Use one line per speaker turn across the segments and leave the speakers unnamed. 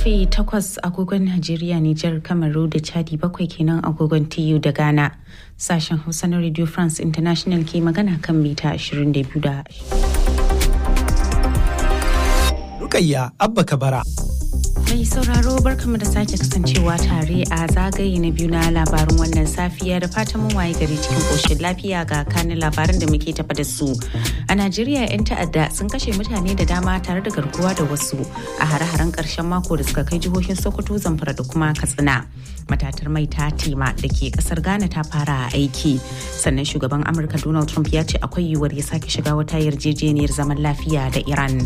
karfe 8 agogon Najeriya, Nijar, Kamaru da Chadi bakwai kenan agogon TU da Ghana. Sashen Hausa na Radio France International ke magana kan mita 22 da
Rukayya Abba Kabara.
Mai sauraro barkamu da sake kasancewa tare a zagaye na biyu na labarin wannan safiya da fatan mun waye gari cikin koshin lafiya ga kanin labaran da muke tafa da su. A Najeriya 'yan ta'adda sun kashe mutane da dama tare da garkuwa da wasu a hare-haren ƙarshen mako da suka kai jihohin Sokoto, Zamfara da kuma Katsina. Matatar mai ta tema da ke kasar Ghana ta fara aiki. Sannan shugaban Amurka Donald Trump ya ce akwai yiwuwar ya sake shiga wata yarjejeniyar zaman lafiya da Iran.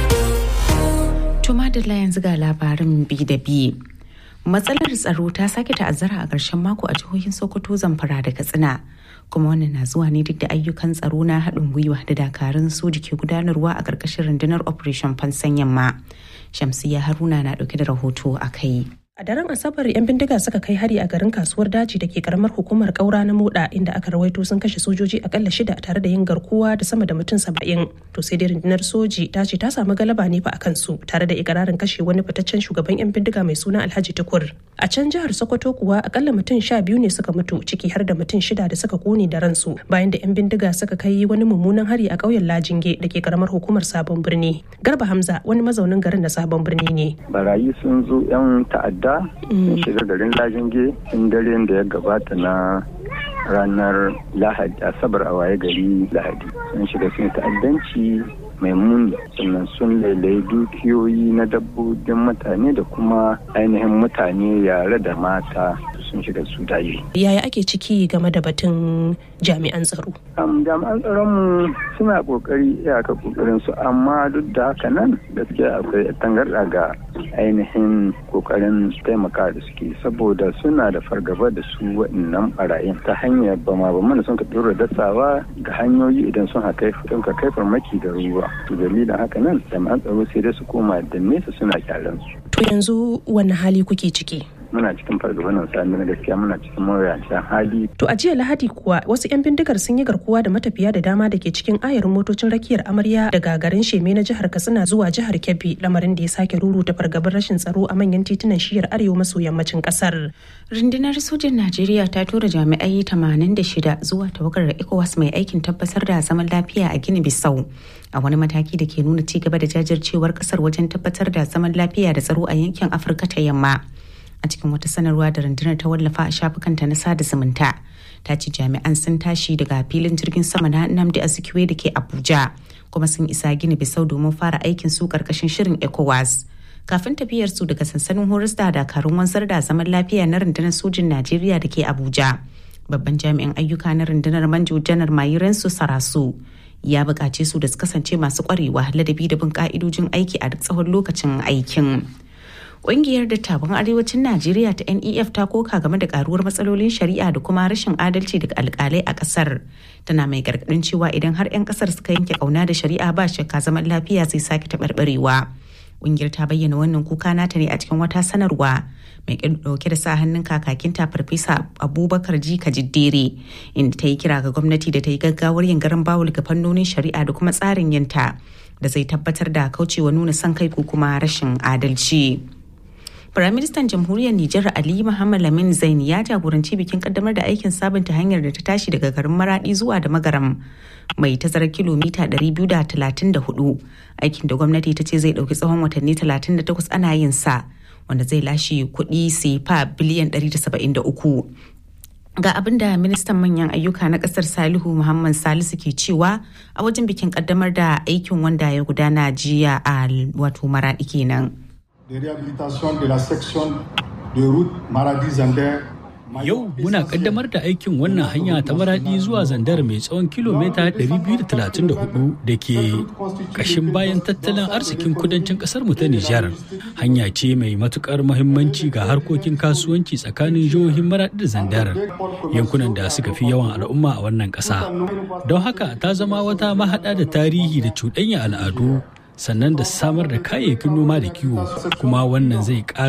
Tuma da yanzu ga labarin bi da bi. Matsalar tsaro ta sake ta'azzara a ƙarshen mako a jihohin Sokoto, Zamfara da Katsina. Kuma wannan na zuwa ne duk da ayyukan tsaro na haɗin gwiwa da dakarun soji ke gudanarwa a ƙarƙashin rundunar Operation Fansan Yamma. Shamsiyya Haruna na ɗauke da rahoto a kai.
A daren Asabar 'yan bindiga suka kai hari a garin kasuwar daji da ke karamar hukumar kaura na moda inda aka rawaito sun kashe sojoji akalla shida tare da yin garkuwa da sama da mutum saba'in. To sai dai rundunar soji ta ce ta samu galaba ne fa a kansu tare da ikirarin kashe wani fitaccen shugaban 'yan bindiga mai suna Alhaji Tukur. A can jihar Sokoto kuwa akalla mutum sha biyu ne suka mutu ciki har da mutum shida da suka kone da ransu bayan da 'yan bindiga suka kai wani mummunan hari a ƙauyen Lajinge da ke karamar hukumar Sabon Birni. Garba Hamza wani mazaunin garin na Sabon Birni ne.
Barayi sun zo 'yan ta'adda da sun shiga garin lajinge in daren da ya gabata na ranar lahadi asabar a waye gari lahadi sun shiga sun ta'addanci mai muni sannan sun lailayi dukiyoyi na dabbobin mutane da kuma ainihin mutane yare da mata sun shiga su daye.
Yaya ake ciki game da batun jami'an tsaro?
jami'an tsaronmu suna kokari iyaka kokarin su amma duk da haka nan gaskiya akwai tangarɗa ga ainihin kokarin taimaka da suke saboda suna da fargaba da su waɗannan barayin ta hanyar bama ba mana sun ka ɗora dasawa ga hanyoyi idan sun haka sun ka kai farmaki da ruwa to dalilin haka nan jami'an tsaro sai dai su koma da nesa suna kyaran su.
To yanzu wani hali kuke ciki?
muna cikin fargabanin sami na gaskiya muna cikin mawuyacin hali.
To a jiya Lahadi kuwa wasu 'yan bindigar sun yi garkuwa da matafiya da dama da ke cikin ayarin motocin rakiyar amarya daga garin Sheme na jihar Katsina zuwa jihar Kebbi lamarin da ya sake ruruta fargabar rashin tsaro a manyan titunan shiyar arewa maso yammacin kasar.
Rundunar sojin Najeriya ta tura jami'ai 86 zuwa tawagar ECOWAS mai aikin tabbatar da zaman lafiya a Gini Bissau. a wani mataki da ke nuna ci gaba da jajircewar kasar wajen tabbatar da zaman lafiya da tsaro a yankin Afirka ta yamma. a cikin wata sanarwa da rundunar ta wallafa a shafukanta na sada zumunta ta ce jami'an sun tashi daga filin jirgin sama na Nnamdi Azikiwe da ke Abuja kuma sun isa gini bisau domin fara aikin su karkashin shirin ECOWAS. Kafin tafiyar su daga sansanin horis da dakarun wanzar da zaman lafiya na rundunar sojin Najeriya da ke Abuja. Babban jami'in ayyuka na rundunar Manjo Janar Mayiransu Sarasu ya buƙace su da su kasance masu ƙwarewa ladabi da bin ƙa'idojin aiki a duk tsawon lokacin aikin. Ƙungiyar dattawan arewacin Najeriya ta NEF ta koka game da karuwar matsalolin shari'a da kuma rashin adalci daga alkalai a ƙasar. Tana mai gargaɗin cewa idan har 'yan ƙasar suka yanke ƙauna da shari'a ba shakka zaman lafiya zai sake taɓarɓarewa. Ƙungiyar ta bayyana wannan kuka nata ne a cikin wata sanarwa mai ɗauke da sa hannun kakakinta farfesa abubakar jika jiddere inda ta yi kira ga gwamnati da ta yi gaggawar yin garan bawul ga fannonin shari'a da kuma tsarin yinta da zai tabbatar da kaucewa nuna son kai ko kuma rashin adalci. Firaministan Jamhuriyar Nijar Ali Muhammad Lamin Zain ya jagoranci bikin kaddamar da aikin sabunta hanyar da ta tashi daga garin Maradi zuwa da Magaram mai tazarar kilomita 234 aikin da gwamnati ta ce zai dauki tsawon watanni 38 ana yin sa wanda zai lashe kuɗi sefa biliyan 173. Ga abin da ministan manyan ayyuka na kasar Salihu Muhammad Salisu ke cewa a wajen bikin kaddamar da aikin wanda ya gudana jiya a wato Maradi kenan.
de réhabilitation de la section de route Maradi-Zander.
Yau muna kaddamar da aikin wannan hanya ta maradi zuwa zandar mai tsawon kilomita 234 da ke kashin bayan tattalin arzikin kudancin kasar mu ta Nijar. Hanya ce mai matukar muhimmanci ga harkokin kasuwanci tsakanin jihohin maradi da zandar yankunan da suka fi yawan al'umma a wannan ƙasa. Don haka ta zama wata mahaɗa da tarihi da cuɗanya al'adu sannan da samar da kayayyakin noma da kiwo kuma wannan zai ƙara